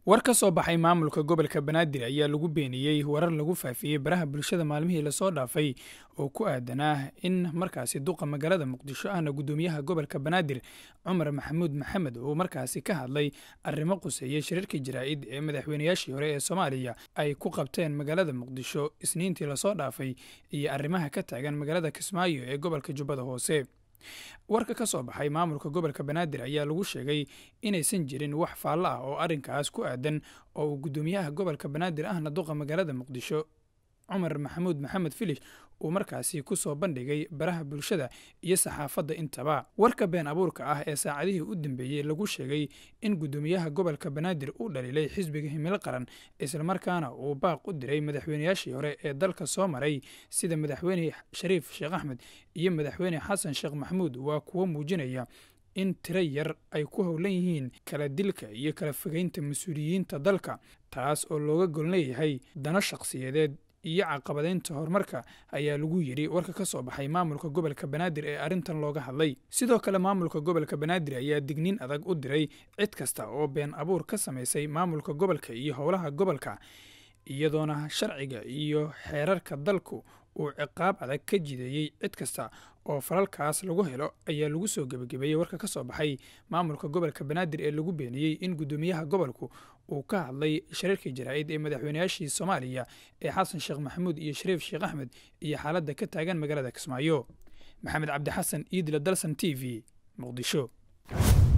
war ka soo baxay maamulka gobolka banaadir ayaa lagu beeniyey warar lagu faafiyey baraha bulshada maalmihii lasoo dhaafay oo ku aadanaa in markaasi duqa magaalada muqdisho ahna guddoomiyaha gobolka banaadir cumar maxamuud maxamed uu markaasi ka hadlay arrimo quseeyey shirarkii jaraa'id ee madaxweynayaashii hore ee soomaaliya ay ku qabteen magaalada muqdisho isniintii lasoo dhaafay iyo arrimaha ka taagan magaalada kismaayo ee gobolka jubbada hoose warka ka soo baxay maamulka gobolka banaadir ayaa lagu sheegay inaysan jirin wax faallo ah oo arrinkaas ku aadan oo uu guddoomiyaha gobolka banaadir ahna duqa magaalada muqdisho cumar maxamuud maxamed filish uu markaasi ku soo bandhigay baraha bulshada iyo saxaafadda intaba warka been abuurka ah ee saacadihii u dambeeyey lagu sheegay in guddoomiyaha gobolka banaadir uu dhaliilay xisbiga himilo qaran islamarkaana uu baaq u diray madaxweynayaashii hore ee dalka soo maray sida madaxweyne shariif sheekh axmed iyo madaxweyne xasan sheekh maxamuud waa kuwo muujinaya in tiro yar ay ku howlan yihiin kala dilka iyo kala fogeynta mas-uuliyiinta dalka taas oo looga gol leeyahay dano shaqsiyadeed iyo caqabadeynta horumarka ayaa lagu yidhi warka ka soo baxay maamulka gobolka banaadir ee arrintan looga hadlay sidoo kale maamulka gobolka banaadir ayaa digniin adag u diray cid kasta oo been abuur ka samaysay maamulka gobolka iyo howlaha gobolka iyadoona sharciga iyo xeerarka dalku uu ciqaab adag ka jideeyey cid kasta oo falalkaas lagu helo ayaa lagu soo gebagabeeyey warka ka soo baxay maamulka gobolka banaadir ee lagu beeniyey in guddoomiyaha gobolku uu ka hadlay shariirkii jaraa'id ee madaxweynayaashii soomaaliya ee xasan sheekh maxamuud iyo shariif sheekh axmed iyo xaaladda ka taagan magaalada kismaayo maxamed cabdi xasan iidla dalsan t v muqdisho